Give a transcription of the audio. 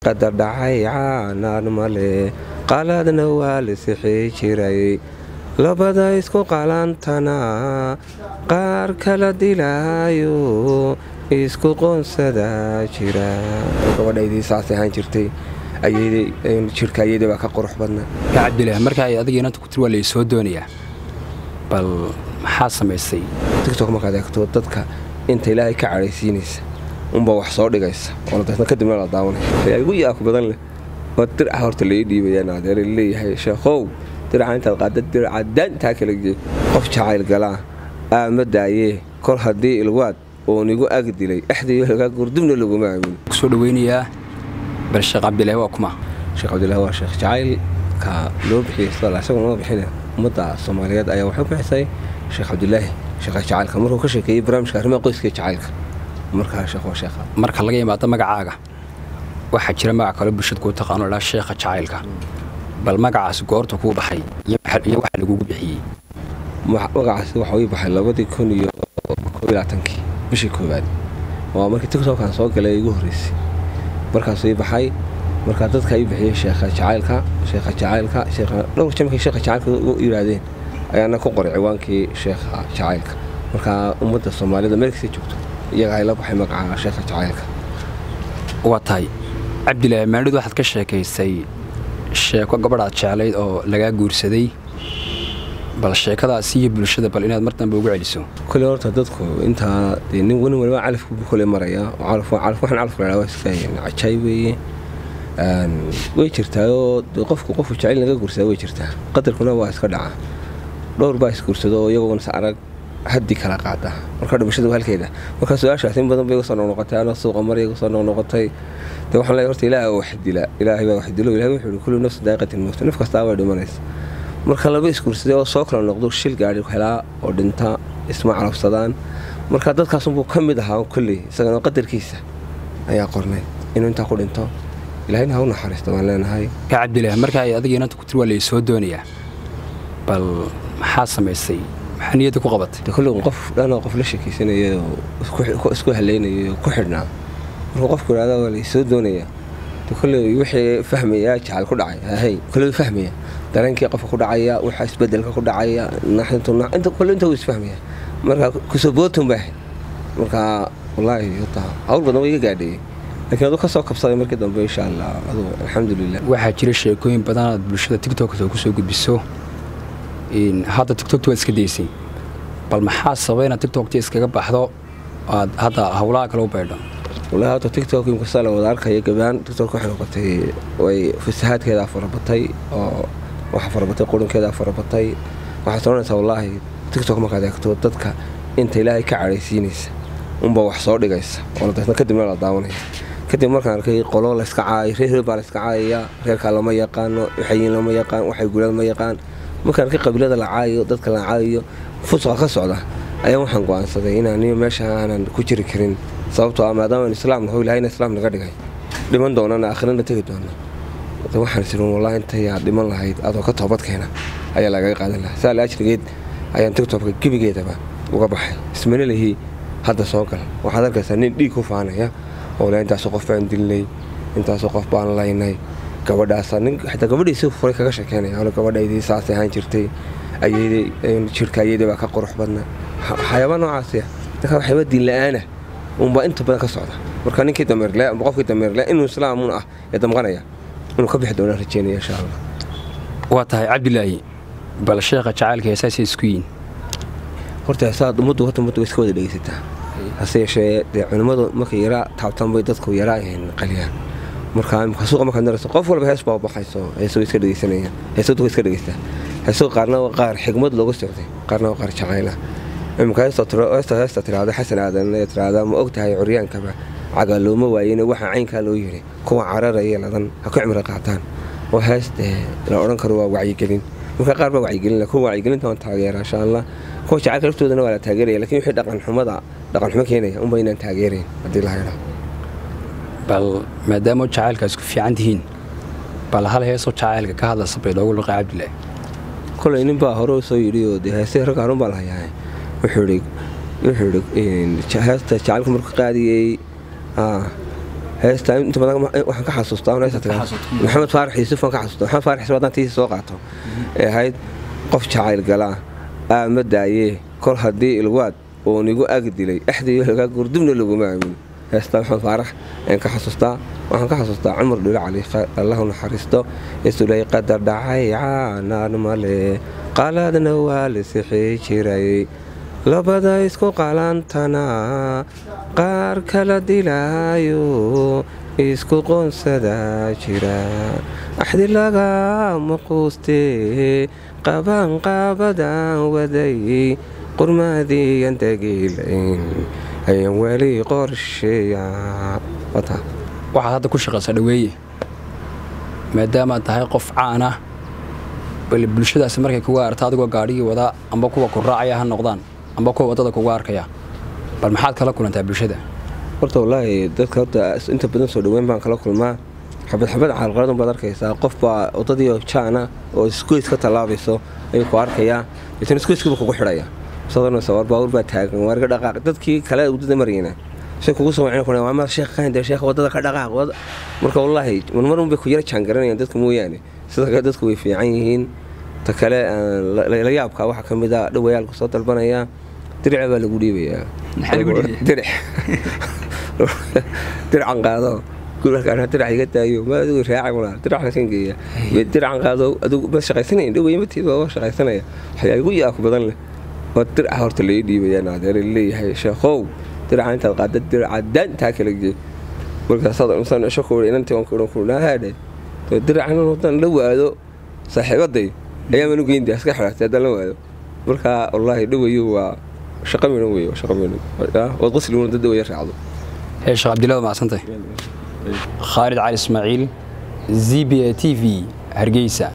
qadar dhacay caanaan male qaladna waa la sixi jiray labada isku qalantana qaar kala dilaayo isku qoonsada jira gabadhaydii saas ahaan jirtay jirka ayadii baa ka qurux badna cabdilah marka ay adiga inanta ku tiri waa laysoo doonayaa bal maxaa samaysay tictok markaad eegto dadka inta ilaahay ka cadhaysiinaysa unbaa wax soo dhigaysa oo daetna kadibna la daawanaya igu yaaku badan leh oo dirca horta lai dhiibayaan adeer leeyahay sheekhow dirca intaad qaada dirca daantaa kala geey qof jacayl galaa aama daayee kol haddii ilwaad oon igu ag dilay axdayo lagaa gurdubna laguma aamin kusoo dhaweynayaa bal sheekh cabdilahi waa kuma sheekh cabdillahi waa sheekh jacaylka loo bixiyey sida isaga loo bixina ummadda soomaaliyeed ayaa waxay bixisay sheekh cabdilaahi sheekha jacaylka markuu ka sheekeeyey barnaamijka arrimaha qoyska jacaylka markaa sheekh waa sheekha marka laga yimaado magacaaga waxaa jira magac kale bulshada kuu taqaano dhaa sheekha jacaylka bal magacaas goorta kuu baxay iyo waxa lagugu bixiyey magacaasi waxa ii baxay labadii kun iyo koob labaatankii bishii koowaad waa markii tictokan soo galay igu horreysay markaasuu ii baxay markaa dadka ii bixiyey sheekha jacaylka sheekha jacaylka dhowr jamkii sheekha jacaylka u yidhaahdeen ayaana ku qoray ciwaankii sheekha jacaylka markaa ummadda soomaalida meelkasta joogto iyagaa ila baxay magaca sheekha jacaylka waa tahay cabdilaahi maaniddu waxaad ka sheekaysay sheeko gabadhaad jeclayd oo lagaa guursaday bal sheekadaasi iyo bulshada bal inaad mar dambe ugu celiso kole horta dadku intaa dee nin wani waliba calafku kole maraya waxaan calafku ladhaa waa iska cajaay weeye way jirtaayoo qofku qofku jecel laga guursadaa way jirtaa qadarkuna waa iska dhaca dhowr baa isguursado oo iyagoona is arag haddi kala qaada marka dhimashadu halkeeda marka su-aashaas in badan bay igu soo noqnoqotay anoo suuqa maray igu soo noqnoqotay dee waxaan leeyahay horta ilaaha wax dila ilaahay baa wax dilo ilahay wuxuu yihi kullu nafsi daa'iqatin mawt naf kastaa way dhimanaysa marka laba isguursaday oo soo kala noqdo shil gaadhi helaa oo dhinta isma carabsadaan marka dadkaasunbuu ka mid ahaa kolley isagana qadarkiisa ayaa qornay inuu intaa ku dhinto ilahayna ha u naxariisto waan leenahay ka cabdilah marka ay adiga inanta ku tiri waa laysoo doonayaa bal maxaa samaysay maxaa niyadda ku qabatay de kolley qof dhanoo qof la sheekaysanaya oo isku haleynaya oo ku xidhnaa markuu qofku idhahda waa laysoo doonayaa de kolley wixii fahmaya jacal ku dhacay hay kolley fahmaya dareenkii qofka ku dhacaya waxa isbedelka ku dhacaya naxintu kolle inta wuu isfahmaya marka kusobootun baa ahayd marka wallaahi hota hawl badan waa iga gaadheeyey laakiin aduu ka soo kabsaday markii dambe insha allah aduu alxamdulilah waxaa jira sheekooyin badan aad bulshada tictokta kusoo gudbiso hadda tictokta waad iska daysay bal maxaa sababa inaad tictokta iskaga baxdo aad hadda howlaha kale u baydho wallahi hadda tictok inkasta la wada arkaya gabaan tictok waxay noqotay way fasahaadkeedaa farabatay oo waxa farabatay qurunkeedaa farabatay waxaad soranaysaa wallaahi tictok markaad eegto dadka inta ilaahay ka cadhaysiinaysa unbaa wax soo dhigaysa oo daetna kadibna la daawanaya kadib markaan arkay qolo layska caayay reer reer baa layska caayaya reerkaa lama yaqaano waxayin lama yaqaan waxay gulaan ma yaqaan markaan arkay qabiilada la caayayo dadka la caayayo fusqa ka socda ayaan waxaan go'aansaday inaan meesha aanan ku jiri karin sababtoo ah maadaama islaam naho ilahayna islaam naga dhigay dhiman doonana aakhirana tegi doona waxaan isirin wallahi intayaa dhiman lahayd adoo ka toobad keena ayaa lagaga qaadan lahaa saa laajrigeed ayaan tictokka gebigeedaba uga baxay ismana lihii hadda soo gal waxaad arkaysaa nin dhiig ku faanaya oo le intaasoo qof baan dilnay intaasoo qof baan laynay gabadhaasa nin xitaa gabadhiisi furay kaga sheekeynaya ole gabadhaydii saas ahaan jirtay ayadii jirka ayadii baa ka qurux badna waxyaaba noocaasi dadka waxyaaba diin la-aana unbaa inta badan ka socda marka ninkii dameerle amba qofkii dameerle inuu islaamun ah ee damqanaya inuu ka bixi doonaan rajeynaya insha allah waa tahay cabdilaahi bal sheekha jacaylka heesaasay isku yiin horta heesaad ummaddu horta ummaddu way iska wada dhegeysataa hase yeeshee dee culimmadu markay yaraa taabtaan bay dadku yaraa qaliyaan marka imka suuqa markaad narayso qof walba hees baa baxayso heeso way iska dhegeysanayaan heesadu way iska dhegeystaa heeso qaarna waa qaar xigmad looga socday qaarna waa qaar jacayla imika heesta heesta tiraahda xasan aadan ee tiraahdaa ma og tahay curyaankaba cagaa looma waayeyne waxaa caynkaa loo yiri kuwa cararaya ladan ha ku cimri qaataan oo hees dee la odhan karo waa wacyigelin marka qaar baa wacyigelin kuwa wacyigelinta waan taageera insha allah kuwa jacaylka laftoodana waa la taageeraya lakin wixii dhaqan xumada dhaqan xumo keenaya unba inaan taageerayn haddii la haydhaa bal maadaama jacaylka isku fiican tihiin bal hal heesoo jacaylka ka hadlaysa bay loogu liqay cabdilaahi kolay nin baa hore soo yidhi oo dee heesay rag harun baa lahayaa wuxuu ihi wuxuu ihi heesta jacaylka markuu qaadiyey heestaa inta badan waxaan ka xasuustaa un heesta tagaa maxamed faarax yuusuf aan ka xasuustaa maxamed faarax yuusuf haddaan tiisi soo qaato ee ahayd qof jacayl galaa aama daayee kol haddii ilwaad oo nigu ag dilay axdiyo lagaa gurdubna laguma aamin heestaa maxamed faarax ayaan ka xasuustaa waxaan ka xasuustaa cumar dhilo cali allahu naxariisto isulay qadar dhacay caanaan male qaladna waa la sixii jiray labada isku qalantana qaar kala dilaayo isku qoonsadaa jira axdi lagama quustee qabaan qaabadan waday qurmaadiiyan dagiilayn ayaan weli qorsheeya waxaad hadda ku shaqaysa dhaweeye maadaamaad tahay qof caan ah bal bulshadaasi markay kuga arta adigoo gaadhigii wadaa amba kuwa ku raacaya ha noqdaan amba kuwa waddada kuga arkaya bal maxaad kala kulantaa bulshada horta wallaahi dadka horta inta badan soo dhaweyn baan kala kulmaa xabad xabad caalqaladun baad arkaysaa qof baa waddadii jaana oo isgoys ka tallaabayso ayuu ku arkayaa itan isgoyskiiba kugu xidhaya sadarnaysa war baawur baa taagan waar ka dhaqaaq dadkii kale waddada marayna say kugu soo wacin kuna waa mar sheekh qaande sheekh waddada ka dhaqaaq marka wallaahi marmar un bay ku yara jaangaranayaan dadka mooyaane sida kale dadku way fiican yihiin ta kale la yaabka waxaa ka mid a dhawayaalku soo dalbanaya dirica baa lagu dhiibayaa diric dirican qaado guralkaan dirac iga daayo ma adigu raaca walaa diracan kan geeya diracan qaado adigu ma shaqaysanayn dhawaya matiiba waa shaqaysanaya waxyaa igu yaabka badan leh oo diraca horta lai dhiibayaa naadeer leeyahay sheekhow diraca intaad qaada diraca daantaa kala gee markaasaan isho ku inantii waan kuhan ku nahaadhe diracan haddaan la waado saaxiibaday ayaa manu geynta iska xidhaatay haddaan la waado marka wallaahi dhawayo waa shaqa midan wey shaqa midan waad qasliguna dad dhawaya raacdo hee sheekh cabdillah waa macsantay khaalid cali ismaaciil z b a t v hargeysa